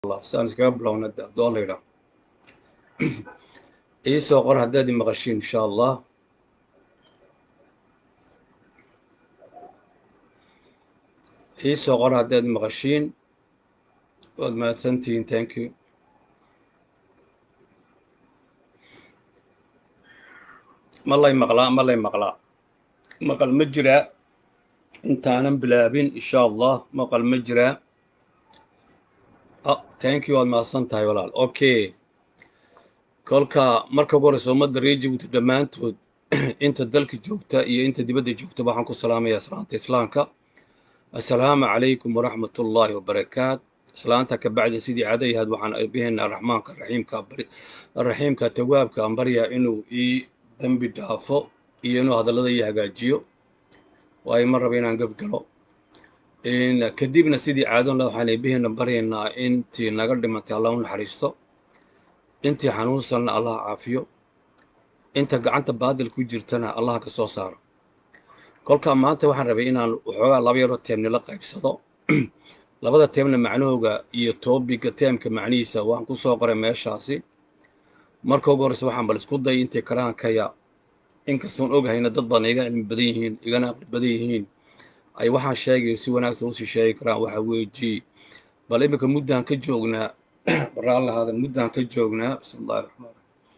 allah saan iskaga bilowna doo la yidhaa ii soo qor haddaad i maqashiin insha allah ii soo qor haddaad i maqashiin waad mahadsantihiin thank you ma lay maqlaa ma lay maqlaa maqal ma jiraa intaanan bilaabin insha allah maqal ma jiraa thank you waad mahadsan tahay walaal okay kolka marka ugu horeysa ummadda reer jabuuti dhammaantood inta dalka joogta iyo inta dibadda joogta waxaan ku salaamayaa salaanta islaamka assalaamu calaykum waraxmat ullaahi wabarakaat salaanta ka bacdi sidii cadayhaad waxaan eebbaheena raxmaanka raxiimka raxiimka tawaabka aan baryaa inuu ii dembi dhaafo iyo inuu hadallada ii hagaajiyo waayo ma raba inaan gafgalo kadibna sidii caadona waxaan eebbaheena baryaynaa intii naga dhimatay allah u naxariisto intii xanuunsanna allah caafiyo inta gacanta baadil ku jirtana allah ka soo saaro kolkaa maanta waxaan rabay inaan waxoogaa laba yaroo teemnila qaybsado labada teemna macnahooga iyo toobiga teemka macnihiisa waan ku soo qoray meeshaasi marka ugu horreysa waxaan bal isku day intay karaankaya inkastoon ogahayna dad badan iga cilmi badan yihiin igana aqli badan yihiin ay waxaan sheegayo si wanaagsan usii sheegi karaan waxaa weeji bal iminka muddaan ka joognaa baraan lahaadan muddaan ka joognaa bismi illahi raxmaan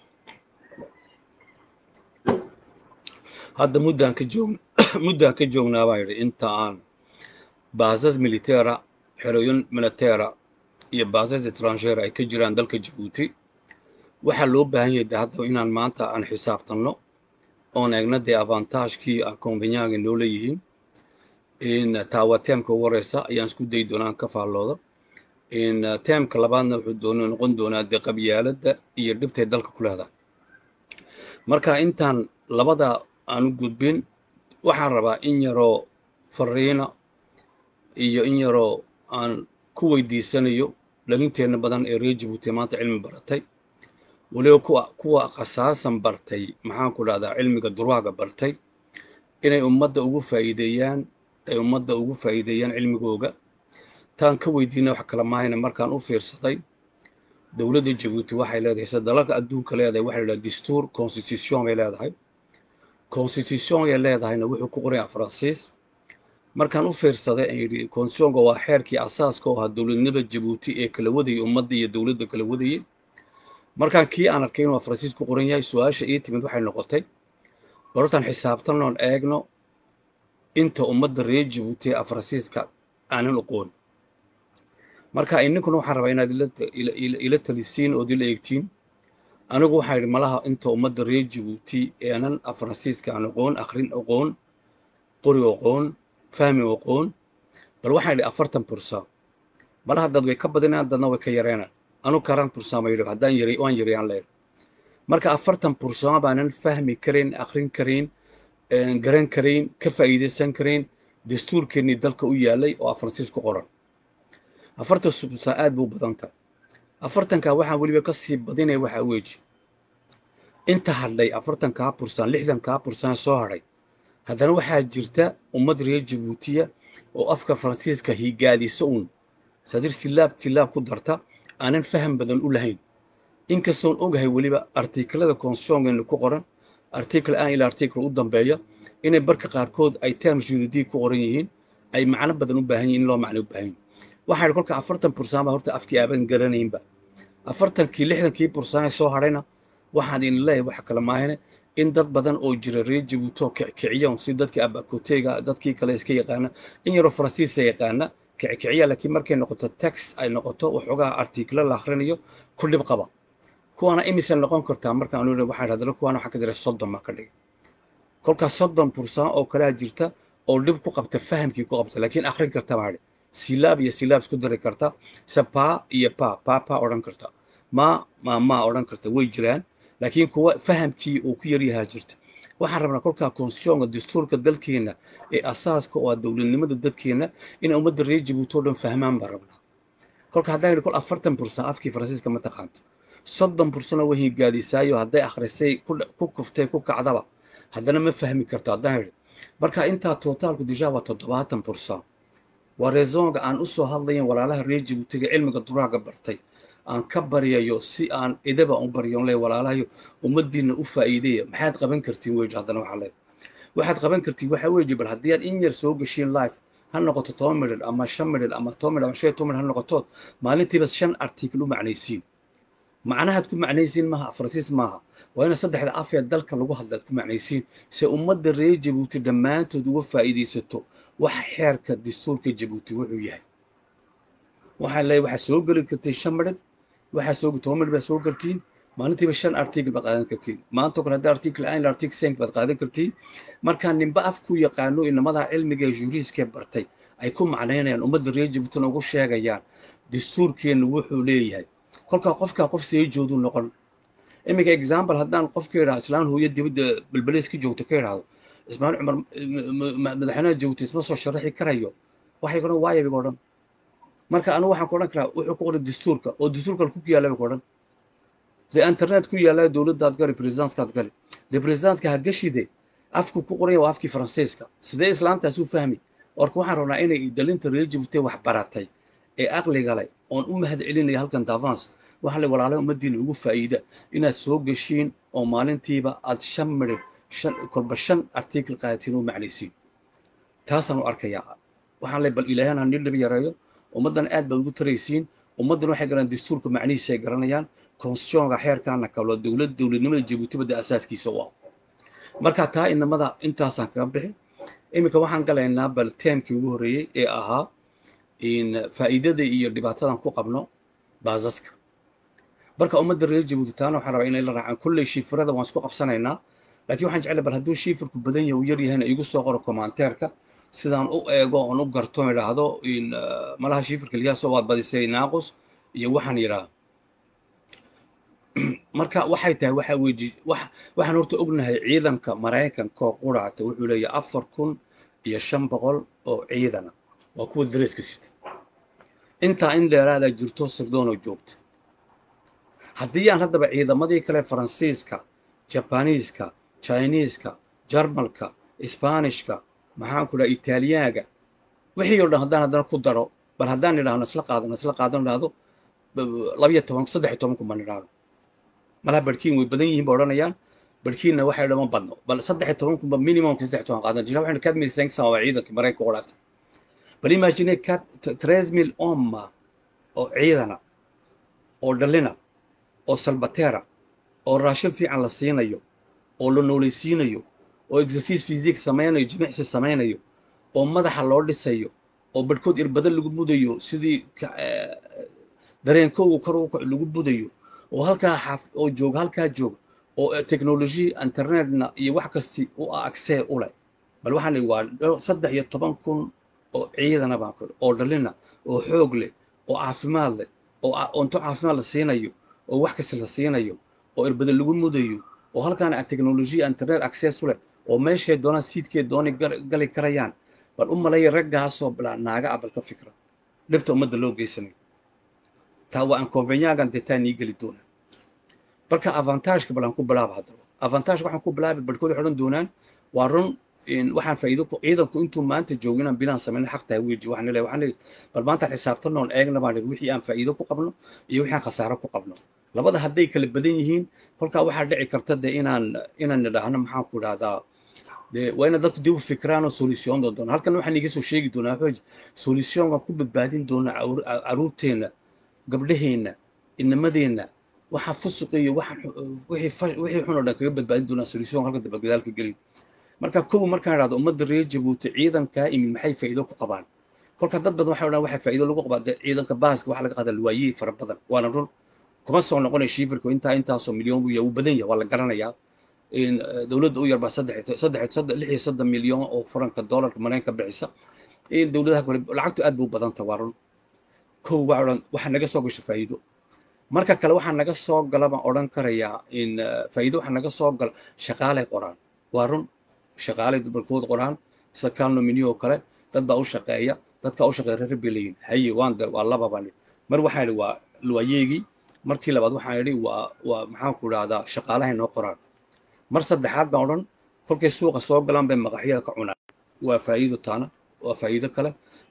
hadda muddaan ka joogn muddaan ka joognaa baan yidhi inta aan baasas militera xerooyin militera iyo baasas etrangera ay ka jiraan dalka jabuuti waxaa loo baahan yahay de hadda inaan maanta aan xisaabtanno oon eegna dee avantaajkii akonvenyaga noo leeyihiin taawa teemka ugu horeysa ayaan isku dayi doonaan ka faallooda teemka labaadna wuxuu doon noqon doonaa dee qabyaaladda iyo dhibtay dalka ku leedahay marka intaan labada aan u gudbin waxaan rabaa in yaroo fariina iyo in yaroo aan ku weydiisanayo dhalinteenna badan ee reer jabuuti maanta cilmi baratay weliba kuwa kuwa khasaasan bartay maxaan ku dhahdaa cilmiga durwaaga bartay inay ummadda ugu faa'iideeyaan ay ummadda ugu faa'iideeyaan cilmigooga taan ka weydiina wax kala maahayna markaan u fiirsaday dowladda jabuuti waxay leedahay sida dalalka adduunka leedahay waxay leedahay dastuur constitution bay leedahay constitutionyay leedahayna wuxuu ku qoraya faransiis markaan u fiirsaday aan yidhi constitutionka waa xeerkii asaaska oo ahaa dowladnimada jabuuti ee kala wadayay ummadda iyo dowladda kala wadayay markaan kii aan arkay inuu faransiis ku qoran yahay su-aasha ii timid waxay noqotay barortaan xisaabtanoon eegno inta ummadda reer jabuuti ee faransiiska aanan oqoon marka ininkuna waxaan rabaa inaad ila talisiin ood ila eegtiin anigu waxaa yidhi malaha inta ummadda reer jabuuti aanan faransiiska aan oqoon akhrin oqoon qori oqoon fahmi oqoon bal waxaan yidhi afartan bursa malaha dad way ka badinaan dadna way ka yareenaan anu karan bursaama yidhi haddaan yari waan yariyaan leeyahay marka afartan bursama baanan fahmi karayn akhrin karayn garan karayn ka faa'iidaysan karayn dastuurkeennii dalka u yaalay oo faransiis ku qoran afartan bursa aad buu badan tahay afartankaa waxaan weliba ka sii badinaya waxaa weeji inta hadhay afartankaa bursaan lixdankaa bursaan soo hadhay haddana waxaa jirta ummad reer jabuutiya oo afka faransiiska higaadisa uun sadir silaab silaab ku darta aanan faham badan u lahayn inkastoon ogahay weliba artiklada constitutionkeena ku qoran article aan ilaa article u dambeeya inay barka qaarkood ay term juridique ku qoran yihiin ay macno badan u baahan yihin in loo macno u baahan yihin waxaa yidhi kolka afartan bursaan baa horta afkii aaban garanaynba afartankii lixdankii bursaane soo hadhayna waxaan idin leeyahay waxa kale maahane in dad badan oo jira reer jabuuti oo kickiciyan si dadkii abakoteyga dadkii kale iska yaqaana in yaroo faransiisa yaqaana kickiciya laakiin markay noqoto tax ay noqoto waxoogaa artiklo la akhrinayo ku dhib qaba kuwaana imise noqon kartaa markaan anu waxaan hadala kuwaana waxaan ka diray soddon baa ka dhigay kolkaas soddon bursaan oo kalea jirta oo dhib ku qabta fahamkii ku qabta laakiin akhrin karta baa silaab iyo silaab isku dari karta se paa iyo paa paa paa odhan karta maa maa maa odhan karta way jiraan laakiin kuwa fahamkii uu ku yaryahaa jirta waxaan rabnaa kolkaa constitutionka dastuurka dalkeenna ee asaaska oo ah dowladnimada dadkeenna inay ummadda reer jabuuti oo dhan fahmaan baan rabnaa kolka haddaan yidhi kol afartan bursan afkii faransiiska ma taqaanto soddon bursana way higaadisaayo hadday akhrisay ku kuftay ku kacdaba haddana ma fahmi karto haddaan yidhi marka intaa tootaalku dishaa waa toddobaatan bursan waa reesonga aan u soo hadlayan walaalaha reer jabuutiga cilmiga duraaga bartay aan ka baryayo si aan idaba u baryon le walaalahayo ummaddiinna u faa'iideeya maxaad qaban kartiin weji haddana waxaa le waxaad qaban kartiin waxaa weji bal haddii aad in yar soo gashiin life ha noqoto toban midhid ama shan midhid ama toban midhid ama shan iyo toban midhid ha noqotood maalintiiba shan article u macnaysiin macnahaad ku macnaysiin maaha faransiis maaha waa ina saddexda af ee dalka lagu hadla ad ku macnaysiin se ummadda reer jabuuti dhammaantood uga faa'iidaysato wax xeerka dastuurka jabuuti wuxuu yahay waxaa leeyahay waxaa soo geli kartiin shan midhid waxaa soo toban midhid baad soo gartiin maalintiiba shan article baad qaadan kartiin maantoo kale haddii article ein article senk baad qaadan kartiin markaa ninba af ku yaqaano inamadaa cilmiga ee juriiskee bartay ay ku macnaynayaan ummadda reer jabuutina ugu sheegayaan dastuurkeenna wuxuu leeyahay kolkaa qofkaa qof see jooduu noqon iminka example haddaan qof ka idhaha islaan hooyo dibadda balbaleys ka joogta ka idhaahdo ismaaciil cumar madaxweynaha jabuuti isma soo sharaxi karayo waxay odhan waayabiga odhan marka anigu waxaan ku odhan karaa wuxuu ku qoray dastuurka oo dastuurka ku yaallaba ku odhan dee internet ku yaallaa dowladdaad gali presidenskaad gali dee presidenska ha gashide afku ku qoranya waa afkii faransiiska sidee islaantaas u fahmi orka waxaan rabnaa inay dhalinta reer jabuuti wax baratay ee aqliga leh oon u mahad celinaya halkan davance waxaa le walaalay ummaddiina ugu faa'iida inaad soo geshiin oo maalintiiba aad shan midhib shan kolba shan article qaadatiin oo macnaysiin taasaan u arkayaa waxaan le bal ilaahan ha nidhib yareeyo ummaddan aad baad ugu taraysiin ummaddan waxay garanayaan dastuurka macnihiisa ay garanayaan constitutionka xeerkaana kaloo dowlad dowladnimada jabuutibada asaaskiisa u ah marka taa inamada intaasaan kaga bixi iminka waxaan galaynaa bal teemkii ugu horreeyey ee ahaa in faa'iidada iyo dhibaatadan ku qabno baasaska marka ummadda reer jabuuti taana waxaan rabaa inay la raacaan kolley shiifirada waan isku qabsanaynaa laakiin waxaan jeclay bal hadduu shiifirku badan yahay uu yar yahayna igu soo qoro komanteerka sidaan u eego oon u garto idhaahdo in malaha shiifirka liyaasoo waad badisay naaqus iyo waxaan yidhaah marka waxay tahay waxa weji waxaan horta ognahay ciidanka maraykanka oo quraata wuxuu leeyahay afar kun iyo shan boqol oo ciidana waa kuwa dareeska sita intaa in dheeraadaa jirto sirdoonoo joogta haddii aan haddaba ciidamadii kale faransiiska jabaniiska chiniiska jarmalka isbaanishka maxaan ku dhaha italiyaaga wixii oo dhan haddaan haddana ku daro bal haddaan idhaahno isla qaadano isla qaadano idhaahdo labiyo toban saddex iyo toban kun baan idhaahno malaha barhkiin way badan yihiin ba odhanayaan barhkiinna waxay dhama badno bal saddex iyo toban kunba minimumka saddex iyo toban qaadan jira waxaynu kadmi sengsan waa ciidankii maraykanka qodhaata bal imagine ka tres mil omma oo ciidana oo dhalina oo salbatera oo raashin fiican la siinayo oo la noolaysiinayo oo exercise physique samaynayo jimicsi samaynayo oo madaxa loo dhisayo oo barhkood irbado lagu mudayo sidii dareenkoogu kor u kac lagu budayo oo halkaa xaaf oo jooga halkaa jooga oo technology internetna iyo wax kasti u agsee u leh bal waxaan leeyahay waa saddex iyo toban kun oo ciidana baan kor oo dhalina oo xoog leh oo caafimaad leh oo cunto caafimaad la siinayo oo wax kasta la siinayo oo irbado lagu mudayo oo halkaana technology internet access u leh oo meeshay doonaan siidkee dooni gali karayaan bal u malaya raggaasoo bilaa naaga abal ka fikra dhibta ummadda loo geysanayo taa waa inconvenyagan detaa nii geli doonaa marka avantageka bal aan ku bilaaba haddaba avantageka waxaan ku bilaabay barhkood waxay odhan doonaan waa run waxaan faa'iido ku ciidanku intuu maanta joogo inaan bilaan samayno xaq tahay weji waxaan leeyahay waxaan leeyahay bal maanta xisaabtano oon eegna baan leeyahay wixii aan faa'iido ku qabno iyo wixii aan khasaaro ku qabno labada hadday kala badan yihiin kolkaa waxaa dhici karta de inaan inaan nidhaahno maxaan ku idhahdaa de waa ina dadku dib u fikiraan oo solution doon doona halkan waxaan iga soo sheegi doonaa xooj solutionkan ku badbaadin doona caruurteenna gabdhaheenna inamadeenna waxaa fusuq iyo wixii xun oo dhan kaga badbaadin doonaa solution halka daba gadaalka gelin marka kow markaan idhahdo ummadda reer jabuuti ciidankaa imid maxay faa'iido ku qabaan kolka dad badan waxay odhan waxay faa'iido lagu qabaa dee ciidanka baaska waxa laga qaadaa luwaayey fara badan waana run kuma soo noqonaya shiifirku intaa intaasoo milyan buu yahay wuu badan yahay waa la garanayaa dowladda u yarbaa saddex saddex saddex lix iyo soddon milyan oo furanka doolarka maraykanka bixisa dowladaha kale lacagtu aad buu badanta waa run kow baa odhan waxaa naga soo gasho faa'iido marka kale waxaa naga soo gala baan odhan karayaa in faa'iido waxaa naga soo gala shaqaalay qoraan waa run shaqaalay barkood qoraan sida calnominiyo oo kale dad baa u shaqeeya dadkaa u shaqeeya reer bay leeyihin haye waan de waa laba baan mar waxaan idhi waa luwayeegii markii labaad waxaan idhi waa waa maxaan ku idhahdaa shaqaalahay noo qoraan mar saddexaad baan odhan kolkay suuqa soo galaan bay maqaxyada ka cunaan waa faa'iido taana waa faa'iido kale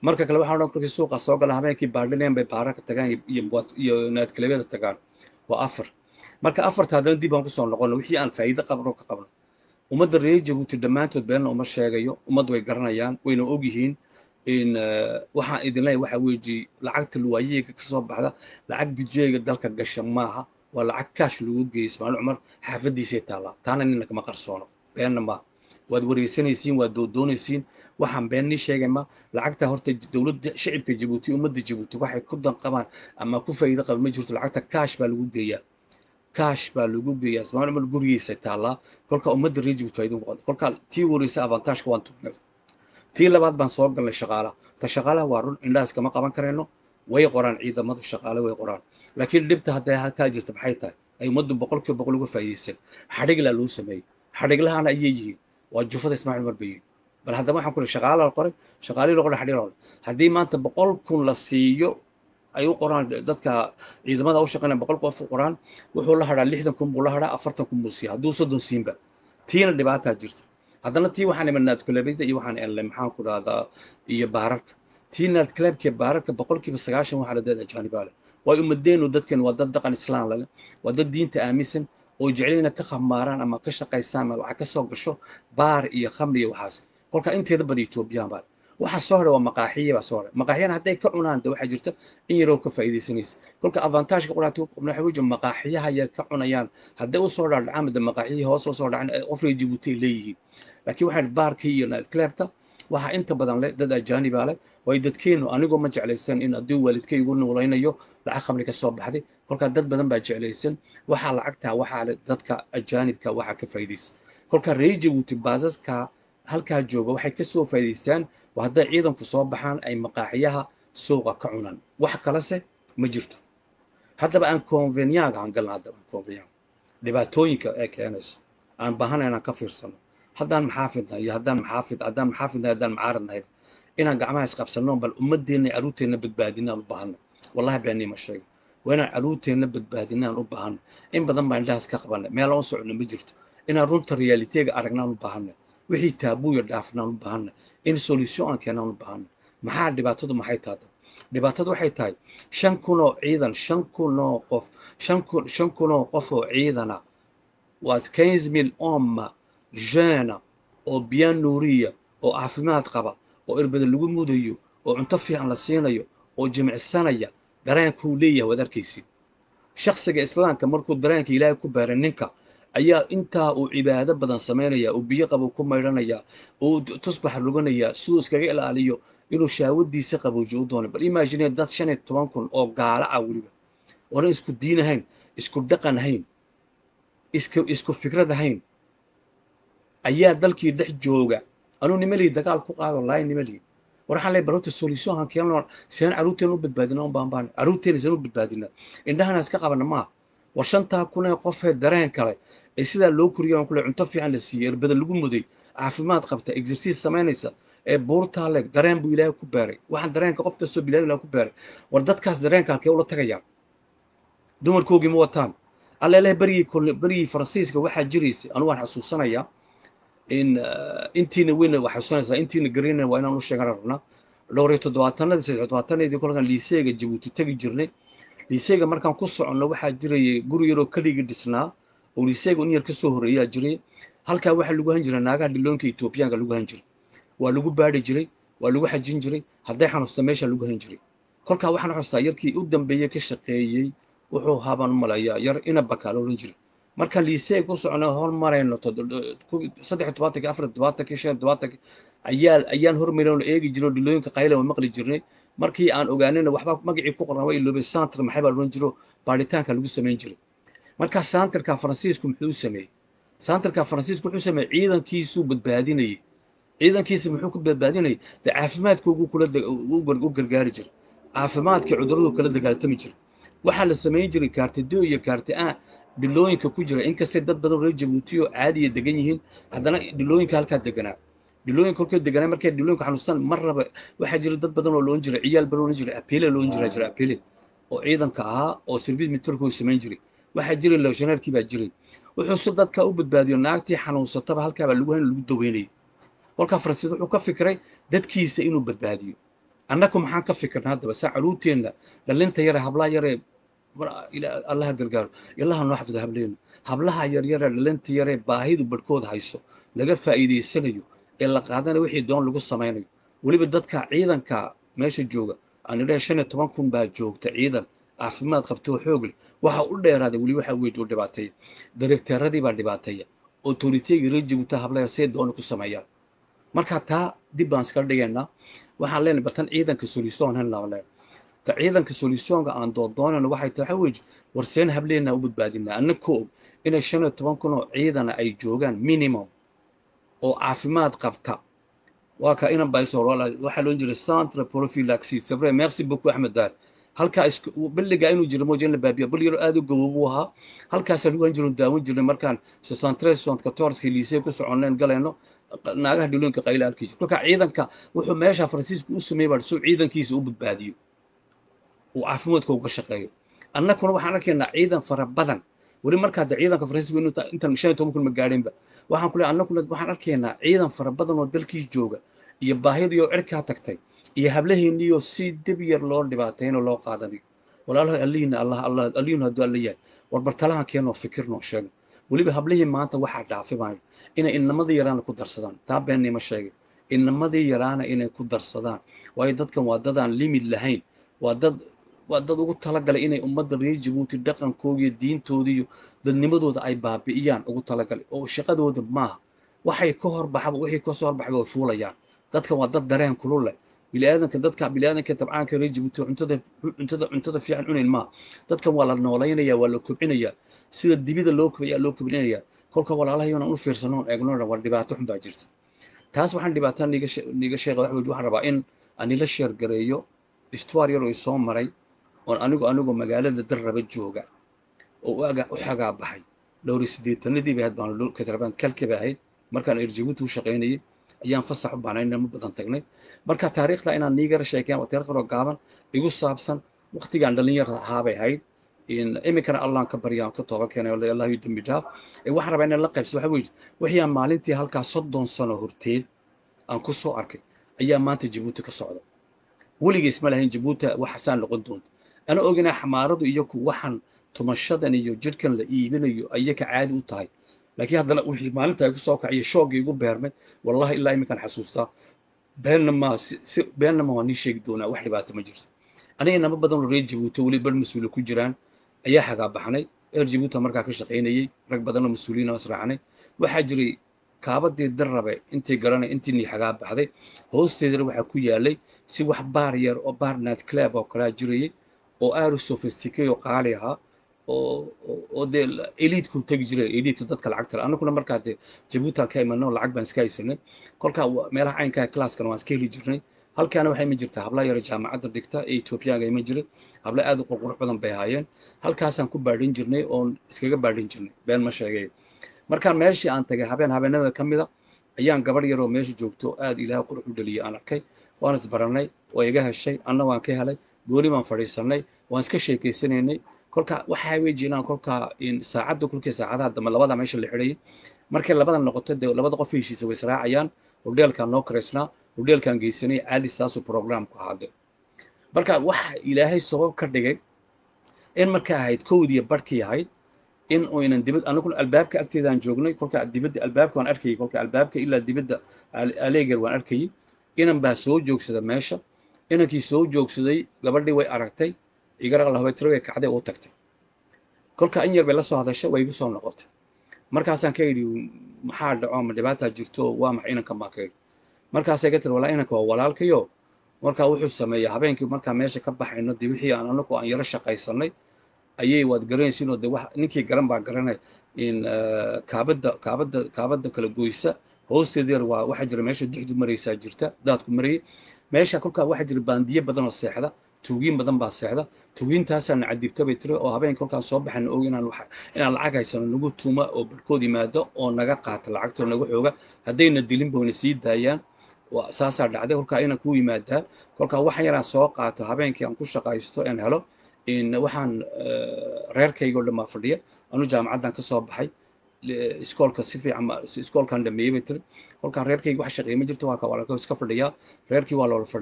marka kale waxaa odhan markii suuqa soo gala habeenkii baadhineen bay baara ka tagaan iyo iyo naadkalebyada tagaan waa afar marka afarta haddana dib aan kusoo noqono wixii aan faa'iido qabno ka qabno ummadda reer jabuuti dhammaantood beenna uma sheegayo ummaddu way garanayaan wayna ogyihiin in waxaan idin leeyahay waxa weeji lacagta luwaayeyga ka soo baxda lacag budjeega dalka gasha maaha waa lacag kaash lagu geeyey ismaaciil cumar xaafadiisay taallaa taana nina kama qarsoono beenna maaha waad wareysanaysiin waad doodoonaysiin waxaan been nii sheegay ma lacagta horta dowladda shicibka jabuuti ummadda jabuuti waxay ku danqabaan ama ku faa'iido qaban ma jirto lacagta kaash baa lagu geeyaa kaash baa lagu geeyaa ismaaciil cumar gurigiisa taallaa kolka ummadda reer jabuuti faa'iido ku qabta kolka tii wareysa avantaajka waan tugnay tii labaad baan soo galnay shaqaalaha ta shaqaalaha waa run indhahaas kama qaban karayno way qoraan ciidamadu shaqaale way qoraan laakiin dhibta hadday halkaa jirta maxay tahay ay ummaddu boqolkiiba boqol uga faa'iidaysan xadhiglaa loo sameeyey xadhiglahana ayay yihiin waa jufada ismaaciil umar bayiin bal haddaba waxaan ku lehy shaqaala la qoray shaqaalihii la qoray xadhig la qoray haddii maanta boqol kun la siiyo ay u qoraan dadka ciidamada u shaqeynaya boqol qof u qoraan wuxuu la hadhaa lixdan kun buu la hadhaa afartan kun buu siiya hadduu soddon siinba tiina dhibaataa jirta haddana tii waxaan iman naadkulabida iyo waxaan enlay maxaan ku dhahdaa iyo baararka tii naadkalaabka baararka boqolkiiba sagaashan waxaa la dad ajaanibaa leh way umadeenu dadkan waa dad dhaqan islaan lale waa dad diinta aaminsan oo jecelina ka khamaaraan ama ka shaqaysaan ama lacag ka soo gasho baar iyo khamri iyo waxaas kolka inteeda bada etoobiyaan baa waxaa soo hadhay waa maqaaxiya baa soo hadhay maqaaxiyana hadday ka cunaan de waxaa jirta in yaroo ka faa'iidaysanaysa kolka avantaajka quraati ku qabna waxa weji maqaaxiyaha yar ka cunayaan hadday u soo dhaadhacaan mada maqaaxiyihii hoos u soo dhacan qofriga jabuuti ay leeyihiin laakiin waxaa baarkii iyo nightclubka waxaa inta badan leh dad ajaanibaa leh way dadkeenu anigoo ma jeclaysan in haddii waalidkay igu nuulaynayo lacag khamri ka soo baxday kolkaa dad badan baa jeclaysan waxaa lacagtaa waxaa leh dadka ajaanibka waxaa ka faa'iidaysa kolkaa reer jabuuti baasaska halkaa jooga waxay ka soo faa'iidaystaan waa hadday ciidanku soo baxaan ay maqaaxiyaha suuqa ka cunaan wax kalese ma jirto haddaba aan convenyaga aan galna haddaba aan convenyag dhibaatooyinka ee keenayso aan baahana inaan ka fiirsano haddaan maxaafidnahay iyo haddaan maxaafid haddaan maxaafidnahay haddaan macaaradnahay inaan gacmaha isqabsanno bal ummadeenna iyo caruurteenna badbaadinaan u baahanna wallahi beenii ma sheega waa inaan caruurteenna badbaadinaan u baahanna in badan baan indhahaas ka qabanay meelaan u socno ma jirto inaan runta realiteega aragnaan u baahanna wixii taabuuya dhaafnaan u baahanna in solution aan keenaan u baahanna maxaa dhibaatadu maxay tahay dhibaatadu waxay tahay shan kunoo ciidan shan kunoo qof shan kun shan kunoo qof oo ciidana waa quinze mille homme jeune oo bien nouriya oo caafimaad qaba oo irbada lagu mudayo oo cunto fiican la siinayo oo jimicsanaya dareenkuu leeyahay waad arkaysid shakhsiga islaamka markuu dareenka ilaahay ku baaray ninka ayaa intaa uu cibaado badan samaynaya uu biyo qabo ku maydhanaya uu tusbax ruganaya siduu iskaga ilaaliyo inuu shaawadiisa qaboojiyo u doonay bal imagine dad shan iyo toban kun oo gaala ah weliba oonan isku diin ahayn isku dhaqan ahayn isku isku fikrad ahayn ayaa dalkii dhex jooga anuu nimalii dagaal ku qaado laay nimalii war waxaan leeyahay barota solution aan keenno seen caruurteena u badbaadina un baan baan caruurteena seen u badbaadina indhahana iska qabana maaha war shantaa kun ee qofee dareen kale ee sidaa loo koriya aan kule cunto fiican la siiyey irbada lagu muday caafimaad qabta exercise samaynaysa ee buurtaa leeg dareen buu ilaahay ku beeray waxaan dareenka qof kastoo bilaad ilaah ku beeray war dadkaas dareenka halkee ula tagayaan dumarkoogii ma wataan alleeleh berigii berigii faransiiska waxaa jiraysay anu waan xasuusanayaa in intiina weyna waa xasuusanaysaa intiina garina waa inaan u sheegan rabnaa dhowr iyo toddobaatanadii saddex toddobaatanadii kolkaan liiseega jabuuti tegi jirnay liiseega markaan ku soconno waxaa jirayay guri yaroo keligii dhisnaa oo liiseega un yar ka soo horreeyaa jiray halkaa waxaa lagu han jiray naagaha dhilooyinka etoobiyaanka lagu han jiray waa lagu baadhi jiray waa lagu xajin jiray hadday xanuusta meesha lagu han jiray kolkaa waxaan xustaa yarkii u dambeeyey ka shaqeeyey wuxuu haban malayaa yar ina bakaa la ohan jiray marka liisee ku socno hormarayno saddex tobaatankii afar tobaatankii shan tobaatankii ayaa ayaan hormarayno eegi jirno dhilooyinka qayla waa maqli jirnay markii aan ogaanina waxba magacii ku qornaa waa iloobay santar maxay baa lohan jiro baaritaanka lagu samayn jiray markaa santarka faransiisku muxuu sameeyey santarka faransiisku wuxuu sameeyey ciidankiisuu badbaadinayay ciidankiisa muxuu ku badbaadinayay de caafimaadkoogu kula u gargaari jiray caafimaadkii cuduradu kala dagaaltami jiray waxaa la samayn jiray kaarti do iyo kaarti a dhilooyinka ku jira inkastay dad badan reer jabuuti oo caadiya degan yihiin haddana dhilooyinka halkaa deganaa dhilooyinka kolkay deganaa markay dhilooyinka xanuustaan mar raba waxaa jira dad badan oo loon jiray ciyaal baa loon jiray apele loon jiraa jira apele oo ciidanka ahaa oo service mitorka samayn jiray waxaa jiray loshaneerkii baa jiray wuxuu si dadka u badbaadiyo naagtii xanuunsataba halkaabaa lagu hayn lagu daweynayay kolkaa faransiis wuxuu ka fikiray dadkiisa inuu badbaadiyo annaku maxaan ka fikirna haddaba saa caruurteenna dhalinta yare hablaha yare allaha gargaaro ilaha noo xafida hableena hablaha yaryare dhalinta yare baahidu barhkood hayso laga faa'iidaysanayo ee la qaadana wixii doon lagu samaynayo weliba dadka ciidanka meesha jooga aan idhahay shan iyo toban kun baa joogta ciidan caafimaad qabta oo xoog leh waxa u dheeraaday weli waxa weeye oo dhibaateeya dareegteeradii baa dhibaateeya autoriteega reer jabuuta hablayar see doona ku sameeyaan marka taa dib baan iskala dhigaynaa waxaan leenahay bartan ciidanka solution helnaa leen ta ciidanka solutionka aan doodoonayno waxay tahay waxa weeye warseen hableena u badbaadinaa annagoo og inay shan iyo toban kun oo ciidana ay joogaan minimum oo caafimaad qabta waa ka inan baa isoo waxaa loon jiray centre prophylaxis c'est vrai merci beaucoup axmed daar halkaa billigaa inuu jiro mooja in la baabiya bil yaro aad u gaboobu ahaa halkaasaan ugan jiro daawan jirnay markaan soixante-treize soixante-quatorze lycée ku soconeen galayno naagaha dhulooyinka qayla halkii jir kolka ciidanka wuxuu meesha faransiisku u sameeyey baa suu ciidankiisa u badbaadiyo uu caafimaadka uga shaqeeyo annaguna waxaan arkaynaa ciidan fara badan weli markaa de ciidanka faransiisku intan shan iyo toban kun ma gaadhinba waxaan ku leeyahay annaguna waxaan arkaynaa ciidan fara badan oo dalkii jooga iyo baahidii oo cirkaa tagtay iyo hablaheeniyo si dib yar loo dhibaatayno loo qaadanayo walaalaha allihiina allah allah allihinu hadduu alla yahay war bartalahan keenoo fikirnoo sheego weliba hablihii maanta waxaa dhaafi maayo inay inamadii yaraana ku darsadaan taa beennima sheegay inamadii yaraana inay ku darsadaan waayo dadkan waa dad aan limid lahayn waa dad waa dad ugu talagalay inay ummadda reer jabuuti dhaqankooda iyo diintooda iyo dadnimadooda ay baabi'iyaan ugu talagalay oo shaqadooda maaha waxay ka horbaxaba wixii kasoo horbaxba way fuulayaan dadkan waa dad dareen kulul leh biniaadanka dadka biniaadanka tabcaanka reer jabuuti cuntada cuntada cuntada fiican cunayn maaha dadkan waa la noolaynaya waa la kobcinayaa sida dibida loo kobciyaa loo kobcinayaa kolka walaalahayoona u fiirsanoon eegno war dhibaato xun baa jirta taas waxaan dhibaataa niga niga sheega wax weyd waxaan rabaa in anila sheer gareeyo istuwaar yar oo isoo maray oon anigu anigoo magaalada darraba jooga oo u xagaa baxay dhowri siddeetanadii bay ahayd baan katrabaan kalki bay ahayd markaan erjabuuti u shaqaynayay ayaan fasax u baanay inama badan tagnay marka taariikhda inaan niigara sheekeen waa taariikh yaroo gaaban igu saabsan waqtigaan dhalinyar ahaabay ahayd iminkana allaan ka baryaan ka tooba keenay allah yu dembi dhaaf waxaan rabaa inaan la qaybsa waxa weeye wixii aan maalintii halkaa soddon sano horteed aan ku soo arkay ayaa maanta jabuuti ka socda weligiis ma lahayn jabuuti waxasaan noqon doonta ana oginaa xamaaradu iyo ku waxaan tumashadan iyo jidhkan la iibinayo ayaka caadi u tahay laakiin haddana wixii maalinta ay ku soo kaciyo shoogii igu beermay wallahi ilaa iminkaan xasuustaa beenna ma si beenna ma waa nii sheegi doonaa wax dhibaato ma jirto aniga inama badan oo reer jabuuti weli bar mas-uula ku jiraan ayaa xagaa baxnay reer jabuuti markaa ka shaqaynayey rag badan oo mas-uuliyiin israacnay waxaa jiray kaabadii darrabe intii garanay intii nii xagaa baxday hoosteedana waxaa ku yaalay si wax baar yar oo baar night club oo kalaa jirayay oo aad u sophisticay oo qaali ahaa oo dee eliidku tegi jireen eliidka dadka lacagta le annaguna markaa dee jabuutan ka imanno lacag baan iska haysanay kolkaa meelaha caynkaa classkana waan iska heli jirnay halkaana waxay iman jirtaa habla yara jaamacadda dhigta ee etoobiyaanka iman jiray habla aad u qurqurux badan bay ahaayeen halkaasaan ku baadhin jirnay oon iskaga baadhin jirnay been ma sheegay markaan meeshii aan tagay habeen habeenada ka mida ayaan gabadh yaroo meesha joogto aad ilaaha qurux u dhaliyay aan arkay waan isbarannay waa iga heshay anna waan ka helay gooni baan fadhiisannay waan iska sheekaysanaynay kolka waxaa weji inaan kolkaa saacadda kolkii saacadaha dambe labada meesha la xidhayay markay labada noqoto dee labada qof heshiisa way israacayaan hodheelkaan noo karaysnaa hodheelkaan geysanay caadi saasuu programku ahaade marka waxa ilaahay sabab ka dhigay in marka ahayd kowdiya barhkii ahayd in uynan dibad anaguna albaabka agteedaan joognay kolka dibadda albaabka waan arkayay kolka albaabka ilaa dibadda aleeger waan arkayay inan baa soo joogsada meesha inankii soo joogsaday gabadhii way aragtay igaraqlahabaytiro way kacday oo tagtay kolka in yar bay la soo hadashay way igu soo noqotay markaasaan ka yidhi maxaa dhaco ma dhibaataa jirto waa maxay inankan baa ka yidhi markaasay ka tiri walaa inanka waa walaalkayo markaa wuxuu sameeyaa habeenkii markaa meesha ka baxayno dee wixii aan anagu aan yaro shaqaysanay ayay waad garanaysiinoo dee wax ninkii garan baa garanay in kaabadda kaabadda kaabadda kala goysa hoosteeda yar waa waxaa jira meesha dixdu maraysaa jirta daadku marayay meesha kolkaa waxaa jira baandiye badan oo seexda tuugiin badan baa seexda tuugiintaasaana cadibta bay tiri oo habeen kolkaan soo baxana og inaan inaan lacag haysano nagu tuuma oo barkood yimaado oo naga qaata lacagtoo naga xooga haddayna dilin boona sii daayaan saasaa dhacday kolkaa inaan ku yimaadaa kolkaa waxaan yaraan soo qaato habeenkii aan ku shaqaysto aan helo waxaan reerkayga oo dhan baa fadhiya anu jaamacaddan ka soo baxay iskoolka si fiican iskoolkan dhameeyey bay tiri kolkaa reerkayga wax shaqeey ma jirto waa ka walaalka iska fadhiyaa reerkii waa loola fadhiyaa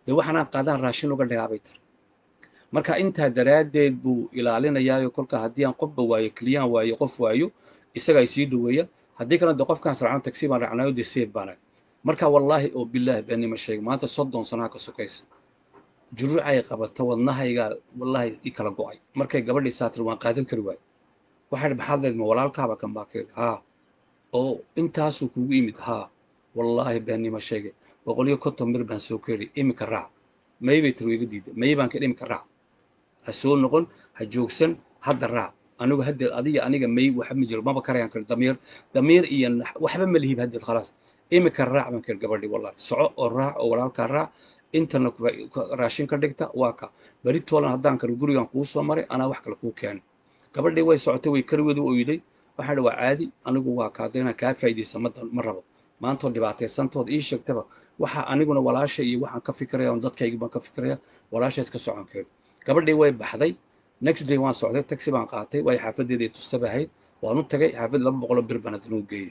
dee waxaanaan qaadaan raashin uga dhigaabay tiri marka intaa daraaddeed buu ilaalinayaayo kolka haddii aan qofba waayo keliyaan waayo qof waayo isagaa isii dhaweeya haddii kalena de qofkaan saracno tagsi baan raacnayo dee seef baanahay marka wallaahi oo bilaahi beenima sheega maanta soddon sanaha ka sokaysa juruucay qabata wadnahaygaa wallaahi i kala go'ay markay gabadhii saatir waan qaadan kari waayo waxay maxaad leed ma walaalkaaba kan baa ka yidhi haa oo intaasuu kugu yimid haa wallaahi beenima sheege boqol iyo konton mir baan soo keri iminka raac may bay tiri iga diida may baan ka iminka raac ha soo noqon ha joogsan hadda raac anigu haddeed adiga aniga may waxa ma jiro maba karayaan kari damiir damiir iyo waxba ma lihib haddeed khalaas iminka raac baan keri gabadhii wallahi soco oo raac oo walaalkaa raac intana raashin ka dhigta waa ka beri toolan haddaan karo gurigan kuu soo maray anaa wax kale kuu keenay gabadhii way socotay way kariweedu oyday waxaa waa caadi anigu waa kaada inaan kaa faa'iidaysa ma rabo maantoo dhibaataysantood ii sheegtaba waxa aniguna walaasha iyo waxaan ka fikiraya on dadkaygi baan ka fikiraya walaasha iska socon keeno gabadhii way baxday next day waan socday taxi baan qaatay waayo xaafadeeda ay tusaba ahayd waan u tagay xaafad laba boqoloo bir baan haddana u geeyey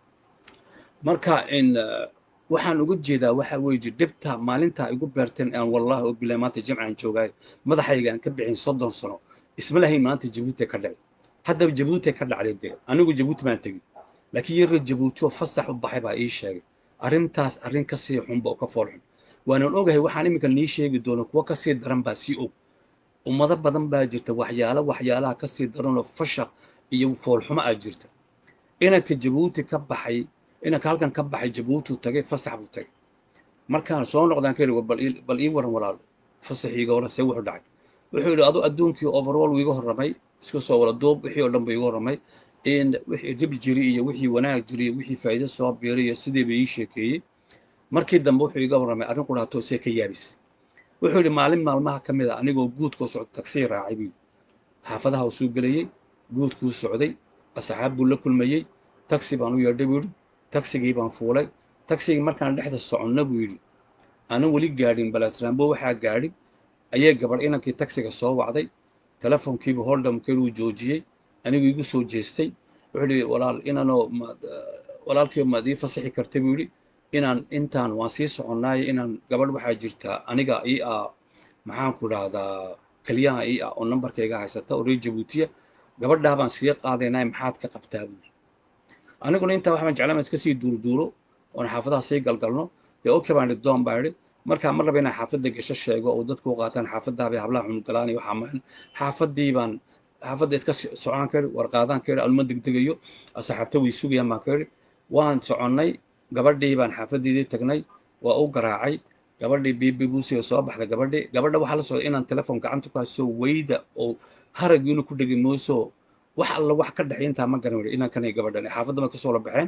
marka in waxaan uga jeedaa waxa weeye dhibta maalintaa igu beerteen aan wallahi oo bilahi maanta jamcaan joogaayo madaxayga aan ka bixin soddon sano isma lahayn maanta jabuuti ka dhacay haddaba jabuuti ka dhacday dee anigu jabuuti baan tegin laakiin yarga jabuuti oo fasax u baxay baa ii sheegay arrintaas arrin ka sii xunba oo ka fool xun waanan ogahay waxaan iminka nii sheegi doono kuwo ka sii daran baa sii og ummado badan baa jirta waxyaalo waxyaalaha ka sii daranoo fashaq iyo foolxumo aa jirta inanka jabuuti ka baxay inanka halkan ka baxay jabuutiu tagay fasax buu tagay markaan soo noqdaan ka yidhi bal ii waran walaalo fasaxiiga waran see wuxuu dhacay wuxuu yidhi adu adduunkii overall wuu iga horramay isku soo wala duub wixii oo dhan buu iga horramay in wixii dhib jiri iyo wixii wanaag jiri iyo wixii faa'iido soo biiray iyo sidii bay ii sheekeeyey markii dambe wuxuu iga warramay arrin qudhaato see ka yaabisay wuxuu yidhi maalin maalmaha ka mid a anigoo guudkoo socdo tagsii raacay buu xaafadaha uu soo gelayey guudkuu socday asxaab buu la kulmayey tagsi baan u yeedhay buu yidhi tagsigii baan fuulay tagsigii markaan dhexda soconna buu yidhi aanan weli gaadhin balaasraambo waxaa gaadhi ayay gabadh inankii tagsiga soo wacday telefonkiibu holdhamkeed uu joojiyey anigu igu soo jeestay wuxuu yidhi walaal inanoo walaalkiiba maad ii fasaxi karta buu yidhi inaan intaan waan sii soconnaayo inaan gabadh waxaa jirtaa aniga ii ah maxaanku dhahdaa keliyaha ii ah oo nambarkayga haysata oo reer jabuutiya gabadhaa baan sii qaadaynaa maxaad ka qabtaa buu yidhi aniguna intaa waxbaan jeclaan iska sii duurduuro oon xaafadaha sii galgalno dee okay baan idhi doon baa idhi markaa mar raba inaan xaafadda gesho sheego oo dadku u qaataan xaafaddaa bay hablaha xunugalaani waxaa mahan xaafaddii baan xaafadda iska socon kari warqaadaan ka idhi alma degdegayo asxaabta way sugayaan baan ka idhi waan soconnay gabadhii baan xaafaddeedii tagnay waa u garaacay gabadhii bibi buusiga soo baxda gabadhii gabadha waxaa la socday inaan telefoon gacanta ku hayso weyda oo haragiinu ku dhegi mooso wax alla wax ka dhexay intaa ma garan weli inankan iyo gabadhan xaafadda ma kasoo la baxeen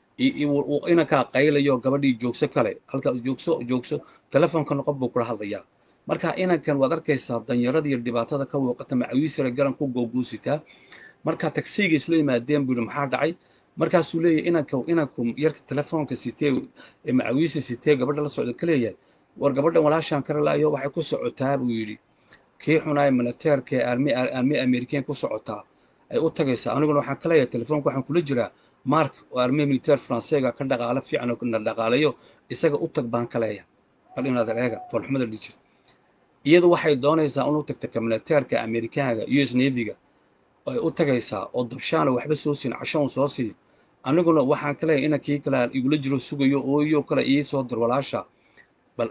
inankaa qaylayo gabadhii joogso kale halkaa joogso joogso telefoonkan qof buu kula hadlayaa marka inankan waad arkaysaa danyarada iyo dhibaatada ka muuqata macawiisara garan ku googuusitaa marka tagsiga isla yimaadeen buu yidhi maxaa dhacay markaasuu leeyahay inanka inanku yarka telefoonka sitee ee macawiisa sitee gabadha la socda ka leeyahay war gabadhan walaashaan kara laayo waxay ku socotaa buu yidhi kii xunaay militeerka ee armi armi amerikan ku socotaa ay u tagaysaa aniguna waxaan ka leeyahay telefoonka waxaan kula jiraa mark oo armi militeer faranseega ka dhaqaalo fiican oo na dhaqaalayo isaga u tag baan ka leeyahay bal inaad eega foolxumada dhijir iyadu waxay doonaysaa inuu tagta ka militeerka amerikaanka u s navyga ay u tagaysaa oo dabshaana waxba soo siin casho un soo siiyo aniguna waxaan ka leeyahay inankii kale igula jiro sugayo ooyo kale ii soo dir walaasha bal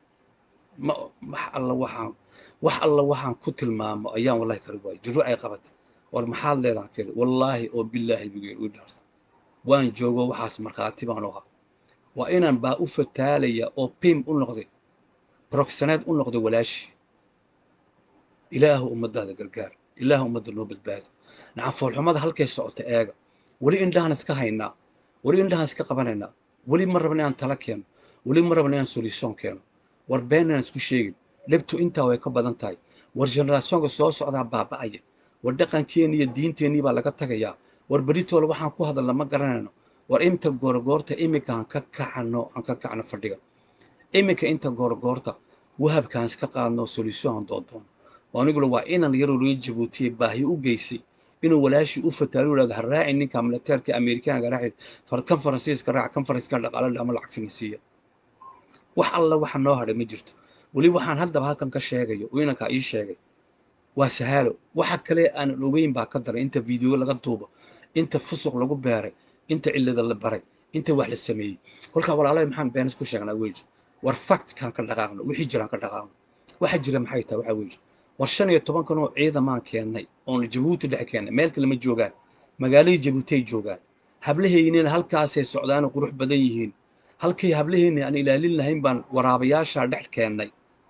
ma wax alla waxaan wax alla waxaan ku tilmaamo ayaan wallahi kari waayay jiruuc ay qabatay war maxaad leedahan keli wallaahi oo bilaahi bigeen u dhaarta waan joogo waxaas markhaati baan u ahaa waa inaan baa u fataalaya oo pim u noqday brogsaneed u noqday walaashii ilaahu ummaddaada gargaar ilaahu ummadda noo badbaada nacam foolxumada halkay socota eega weli indhahaan iska haynaa weli indhahaan iska qabanaynaa weli ma rabna inaan tala keeno weli ma rabna inaan solution keeno war been inaan isku sheegin dhibtu intaa way ka badan tahay war generationka soo socdaa baaba'aya war dhaqankeenni iyo diinteennii baa laga tagayaa war beritoola waxaan ku hadalna ma garanayno war inta goorgoorta iminka aan ka kacano aan ka kacno fadhiga iminka inta goorgoorta wahabkaan iska qaadno solution aan doondoon aniguna waa inan yaroo loo jabuutiyey baahi u geysay inuu walaashii u fataalo yidhahdo ha raaci ninka militeerka amerikaanka raaci kan faransiiska raac kan faransiiska dhaqaalo dhama lacag finisiiya wax alla waxa noo hadhay ma jirto weli waxaan haddaba halkan ka sheegayo oo inankaa ii sheegay waa sahaalo waxa kale aanan ogeyn baa ka daray inta video laga duubo inta fusuq lagu beeray inta cillada la baray inta wax la sameeyey kolkaa walaalahay maxaan beenis ku sheegnaa weji war factkaan ka dhaqaaqno wixii jiraan ka dhaqaaqno waxa jira maxay tahay waxa weeye war shan iyo toban kan oo ciidamaan keennay oon jabuuti dhex keennay meel kale ma joogaan magaaladii jabuuti ay joogaan hablahaynina halkaasay socdaanoo qurux badan yihiin halkay hablahayna aan ilaalin lahayn baan waraabayaashaa dhex keennay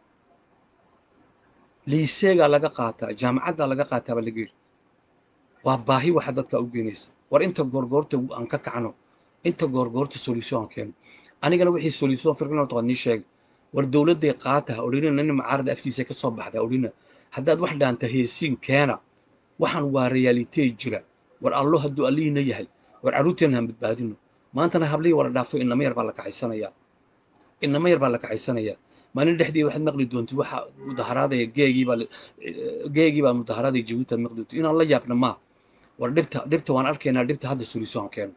liiseegaa laga qaataa jaamacaddaa laga qaataa baa laga yidhi waa baahi waxa dadka u geenaysa war inta goorgoorta aan ka kacno inta goorgoorta solution aan keeno anigana wixii solution firqina taqad nii sheegay war dowladday qaata ha odhanina nin macaarada afkiisa ka soo baxda ha odhanina haddaad wax dhaanta heesiin keena waxaan waa realitee jira war allo hadduu allihiina yahay war carruurteenna han badbaadino maantana hablihii wala dhaafo inama yar baa la kaxaysanayaa inama yar baa la kaxaysanayaa maalin dhexdii waxaad maqli doontid waxa mudaharaadaya geegiibaa geegiibaa mudaharaadaya jabuuti aad maqli doontid inaan la yaabna maa war dhibta dhibta waan arkaynaa dhibta hadda solution keeno